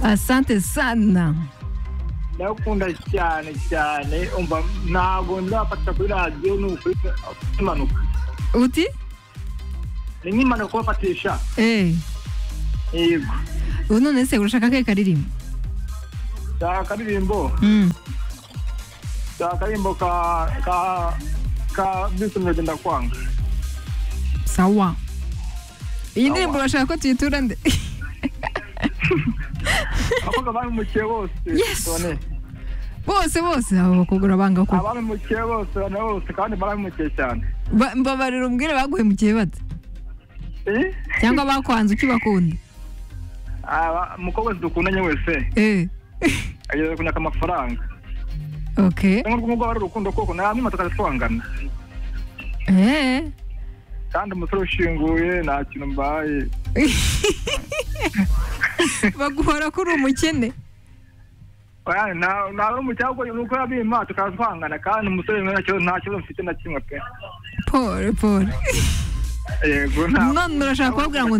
asante sana ndagukunda cyane cyane umva ntabwo nzafata kuri radiyo ni ukuri impanuka uti ni nk'impanuka kubafatisha eee yego ubu none se urashaka akahe karirimbo shaka akaririmbo Mm. shaka akaririmbo ka ka ka bisumurage ndakwanga sawa iyi ndirimbo urashaka ko tuyitura nde abakobwa babimukiye bose Yes. bane bose bose abo bakugura banga ko ababimukiye bose bane bose kandi barabimukiye cyane Ba- mbabarira umbwire baguhemukiye bate Eh? cyangwa bakwanze ukibakunda Aba- umukobwa wese dukundanye wese eee ageze kunyaka amafaranga oke cyangwa urwo ngurwo ari urukundo koko namwe tukajya twangana eee kandi umusore ushinguye nta kintu mbaye baguhora ko uri umukene Oya, na- naba umukire ahubwo ni uko yabimpa tukaba twangana kandi umusore nta kibazo nta kibazo mfite na kimwe pe polo polo yego nta none urashaka kubabwira ngo